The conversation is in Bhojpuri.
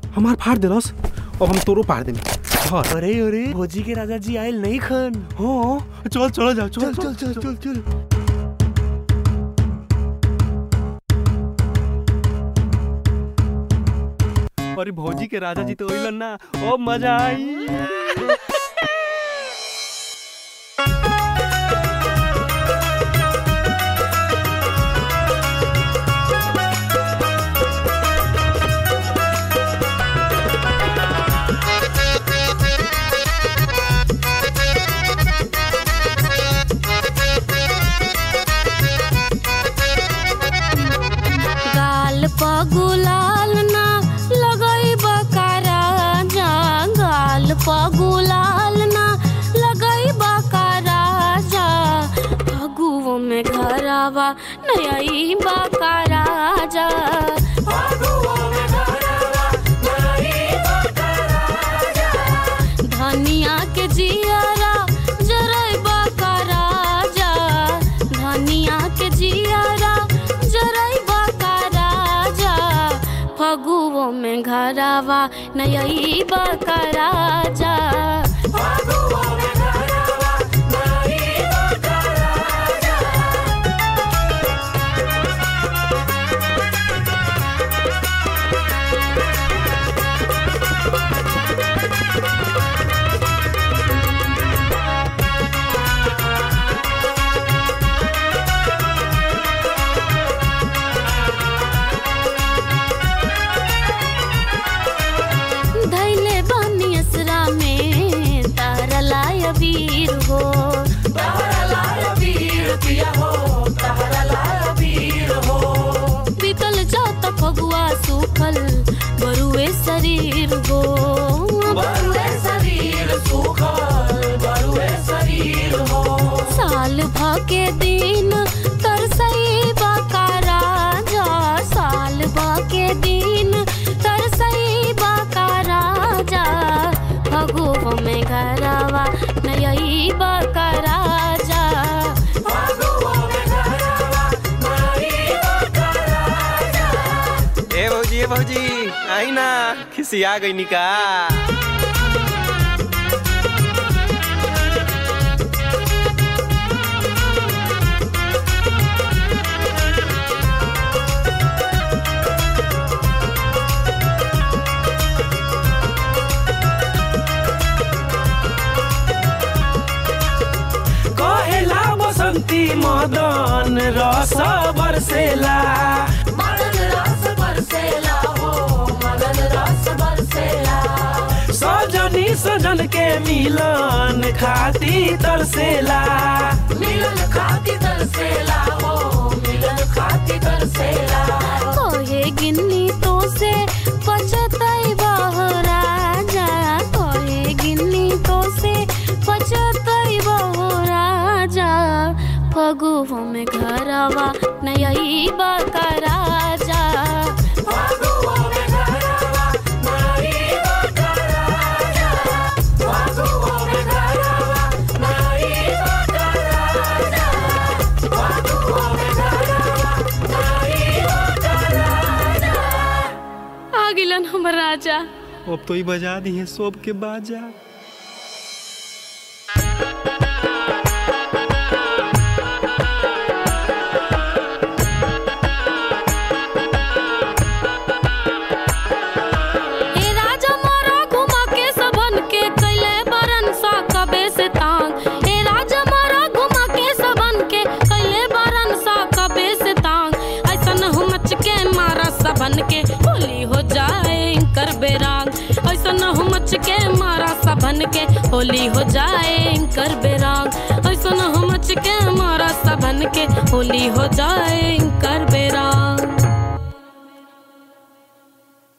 हमार फाड़ देलस अब हम तोरो फाड़ देमी धर अरे अरे भोजी के राजा जी आयल नहीं खन हाँ चल चल जा चल चल चल चल चल चल अरे भौजी के राजा जी तो अइलन ना अब मजा आई गाल प गुलाल ना लगई बकारा जा गाल प गुलाल ना लगई बकारा जा फगुओ में घरावा नई बकारा जा धनिया के जियारा जरई बकारा जा धनिया के जियारा जरई बकारा जा फगुओ में घरावा नई बकारा जा धैले बानी असरा में तारा लाय वीर हो बीतल जात फगुआ सूखल बरुए शरीर हो साल भ के दिन तरसई बकारा जा साल भ के दिन तरसई बकारा जा फगुओ में घरवा नई बकारा जा ए भौजी ए भौजी आई ना खिसिया गई निका कहेला बसंती मदन रस बरसेला सजनी सजन के मिलन खाती तरसेला कोहे गिन्नी तो से पचतई बहरा जा कोहे गिन्नी तो से पचतई बहरा जा फगुओ में घरवा नई बकरा जा आ गिलन हमर राजा अब तो ही बजा दी है सब के बाजा ए राजा मारा घुमा के सबन के कैले बरन सा कबे से तांग ए राजा मारा घुमा के सबन के कैले बरन सा कबे से तांग ऐसन हम मच के मारा सबन के होली हो जाए कर बेरांग ऐसन हम मच के मारा सबन के होली हो जाए कर बेरांग ऐसन हम मच के मारा सबन के होली हो जाए कर